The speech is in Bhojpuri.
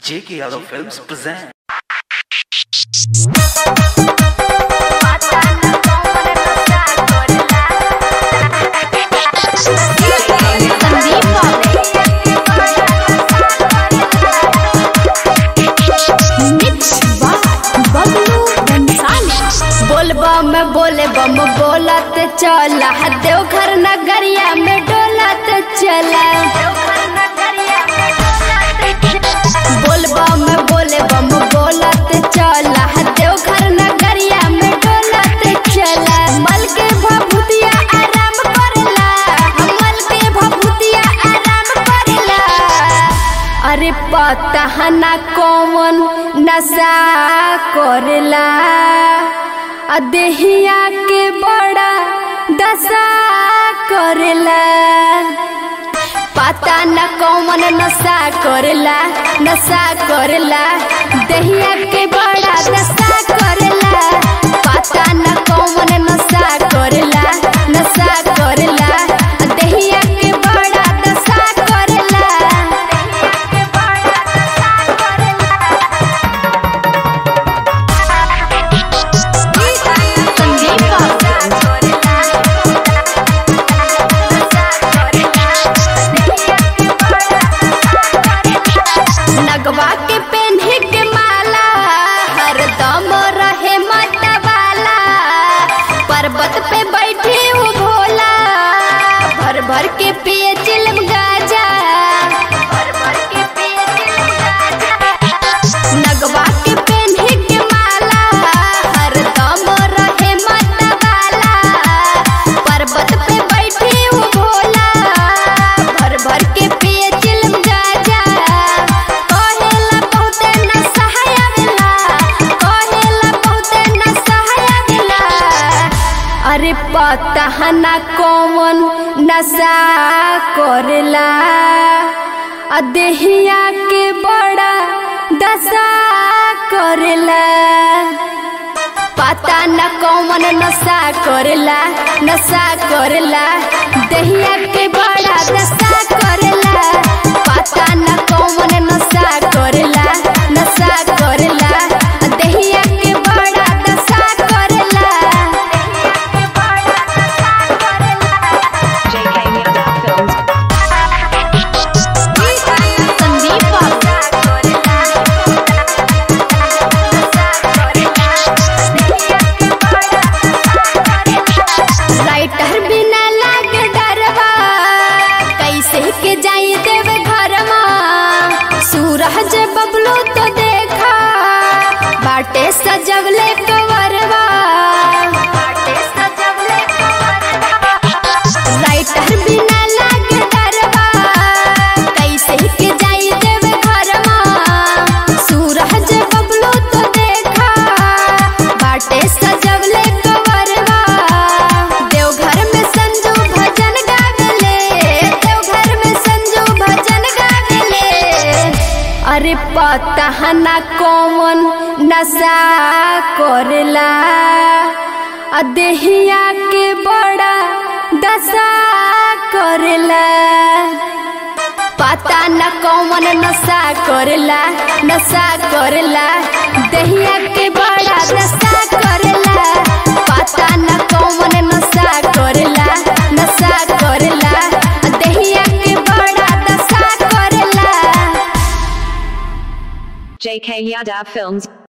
J.K. Yadav Films present. बोलबा में बोले बम बोलत चला देवघर नगरिया में डोलत चला बोलबा में बोले बम बोलत चला देवघर नगरिया में डोलत चला मल के भभूतिया आराम करेला मल के भभूतिया आराम करेला अरे पता ना कौन नशा करेला आ देहिया के बड़ा दशा करेला पता न कौन नशा करेला नशा करेला देहिया के बड़ा दशा करेला पता न कौन नशा करेला नशा करेला देहिया के बड़ा दशा करेला नगवा के पेन्हे के माला हरदम रहे मतवाला पर्वत पे बैठे वो भोला भर भर के पिए चिलम गाजा भर भर के पिए चिलम गाजा नगवा के पेन्हे के माला हरदम रहे मतवाला पर्वत पे बैठे वो भोला भर भर के पिए चिलम गाजा कहेला बहुते न सहाय आवेला कहेला बहुते न सहाय आवेला अरे पता ना कौन नशा करेला आ देहिया के बड़ा दशा करेला पता न कौन नशा करेला नशा करेला दहिया के बड़ा दशा करेला पता न कौन नशा करेला नशा करेला दहिया के बड़ा दशा करेला JK Yadav Films. लाइटर बिना लागे डरवा कैसे के जाई देवे घरवा सूरज बबलू तो देखा बाटे सजवले कवरवा लाइटर बिना लागे डरवा कैसे के जाई देवे घरवा सूरज बबलू तो देखा बाटे सजवले कवरवा देवघर में संजू भजन गावेले देवघर में संजू भजन गावेले अरे पता ना कौन नशा करेला आ देहिया के बड़ा दशा करेला पता न कौन नशा करेला नशा करेला दहिया के बड़ा दशा करेला पता न कौन नशा करेला नशा करेला दहिया के बड़ा दशा करेला JK Yadav Films.